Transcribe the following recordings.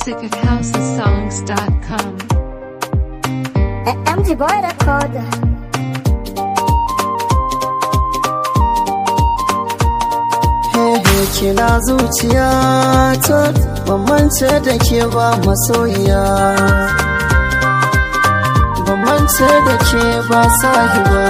music at housesongs.com. MG Boy Record. Hehe kina zuciya ta bambance da ke ba masoyiya bambance da ke ba sahiba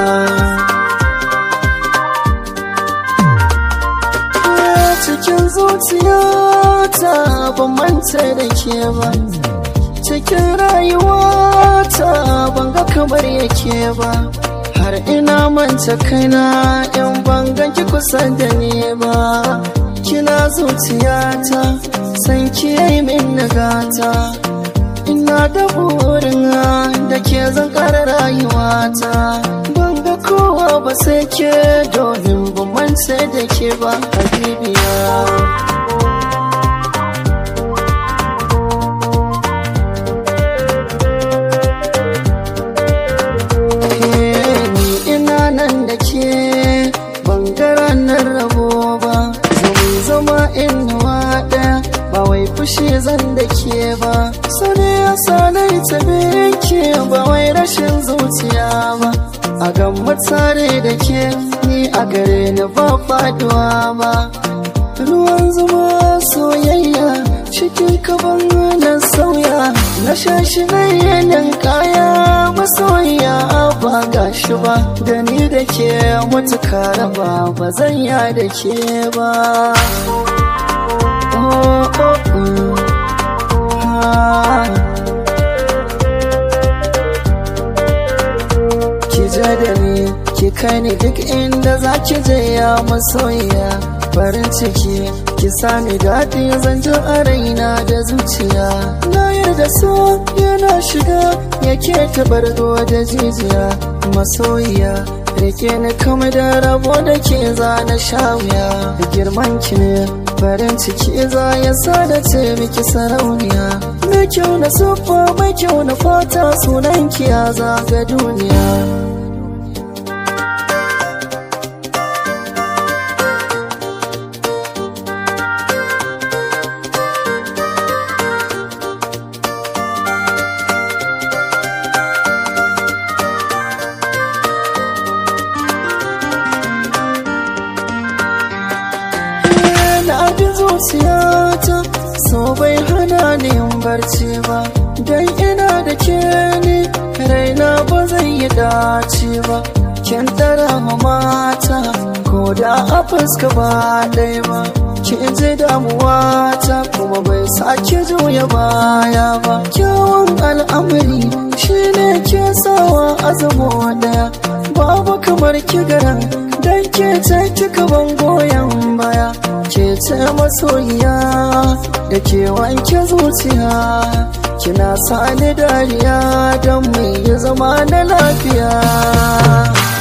cikin zuciya ta bambance da ke ba cikin rayuwa ta banga kamar yake ba har ina manta kaina in bangan ki kusa da ni ba kina zuciyata san ki yi min nagata ina da burin da ke zan kara rayuwata banga kowa ba sai ke domin ban mance da ke ba habibiya nan da ke bangaren nan rabo ba zama zama inuwa ɗaya ba wai fushi zan da ke ba sani ya sanai ta ke ba wai rashin zuciya ba a gan tare da ke ni a gare ni ba faduwa ba ruwan zuma soyayya cikin kaban nan sauya na shashi na yanin kaya masoya ba gashi ba da ni da ke mutuka raba ba zan ya da ke ba oh, oh, oh. ki ja da ni ki kai ni duk inda za ki je ya masoyiya farin ciki ki sami daɗi zanjo a raina da zuciya na yarda so yana shiga yake tabargo da jijiya masoyiya rike ni kama da rabo da ke za na sha wuya da girman ki ne farin ciki za ya sa da ce miki sarauniya mai kyau na siffa mai kyau na fata sunan ki ya zaga duniya na bi zuciyata so bai hana ni yin barci ba dan ina da ke ni raina ba zai yi dace ba kin tara ma mata ko da a fuska ba ɗaya ba kin ji damuwa ta kuma bai sake juya baya ba kyawun al'amari shine ke sawa azamo ɗaya babu kamar kigaran dan ke ce kika ban goyon baya ke ce masoyiya da ke wanke zuciya kina sani dariya don mu yi zama na lafiya